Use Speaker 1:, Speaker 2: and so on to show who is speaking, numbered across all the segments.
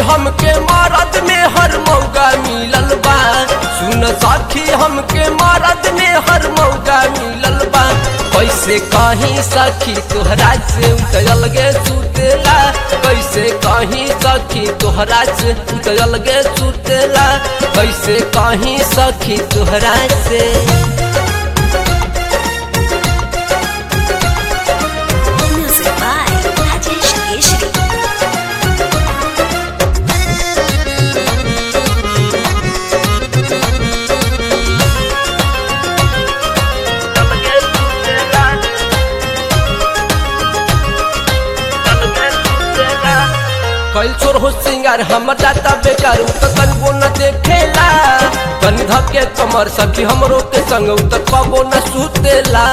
Speaker 1: हमके मरद में हर मौका मिलल बा सुन सखी हमके मरद में हर मौका मिलल बा कैसे कहीं सखी तोहरा से उतरल गे सुतेला कैसे कहीं सखी तोहरा से उतरल गे सुतेला कैसे कहीं सखी तोहरा से
Speaker 2: Music by Rajesh Keshri.
Speaker 1: कैल चोर हो सिंगार हमर जाता बेकार उ त कनबो न देखेला कनी धके कमर सखी हमरो के संग उ त कबो न सुतेला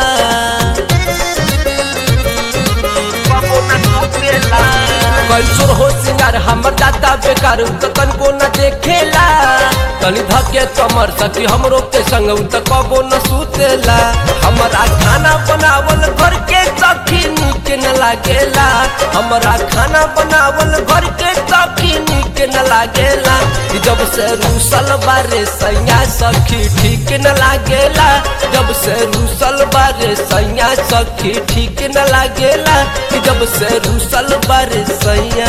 Speaker 1: कैल चोर हो सिंगार हमर जाता बेकार उ त कनबो न देखेला कनी धके कमर सखी हमरो के संग उ त कबो न सुतेला हमरा खाना बनावल घर के सखी नीक न लागेला हमरा खाना बनावल घर के सखी नीक न लागेला ई जब से रूसल बारे सैया सखी ठीक न लागेला जब से रूसल बारे सैया सखी ठीक न लागेला ई जब से रूसल बारे सैया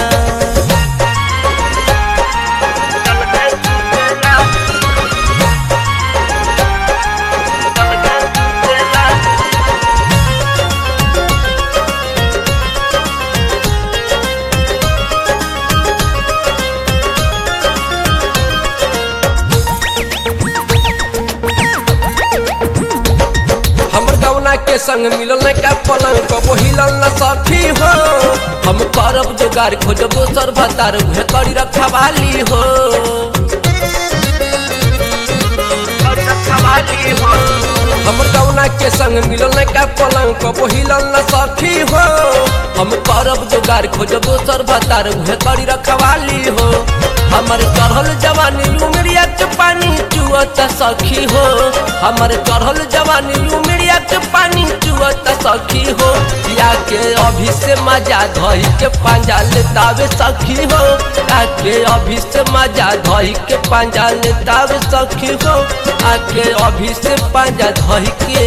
Speaker 1: हमर गौना के संग मिलल न का पलंग कबो हिलल न सखी हो हम करब जोगार खोज दोसर भतार उहे करी रखवाली हो हमर गौना के संग मिलल न का पलंग कबो हिलल न सखी हो हम करब जोगार खोज दोसर भतार उहे करी रखवाली हो हमर चढ़ल जवानी उमरिया के पानी चुअत सखी हो हमर चढ़ल जवानी उमरिया के पानी चुअत सखी हो या के अभी से मजा धई के पांजा लेतावे सखी हो या के अभी से मजा धई के पांजा लेतावे सखी हो आके अभी से पांजा धई के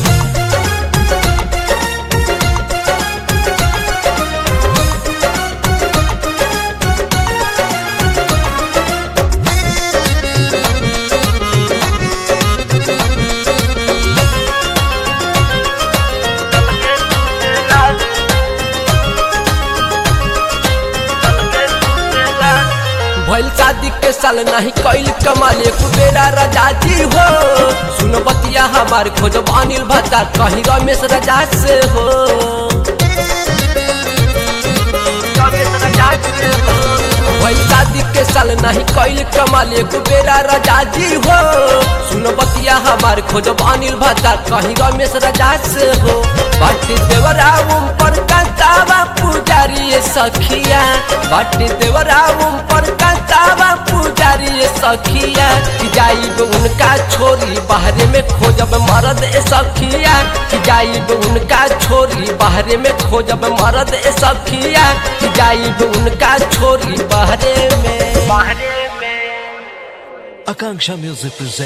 Speaker 1: भइल शादी के साल नहीं कैल कमाल एक बेरा राजा जी हो सुन बतिया हमार खोजब अनिल भत्ता कहीं रमेश राजा से हो भइल शादी के साल नहीं कैल कमाल एक बेरा राजा जी हो सुन बतिया हमार खोजब अनिल भत्ता कहीं रमेश राजा से हो बाटी देवरा उम पर कंतावा पुजारी ये सखिया बाटी देवरा उम पर कंतावा पुजारी ये सखिया कि जाइब उनका छोरी बाहरे में खोजब मरद ए सखिया कि जाइब उनका छोरी बाहरे में खोजब मरद ए सखिया कि जाइब उनका छोरी बाहरे में
Speaker 3: Akanksha Music presents.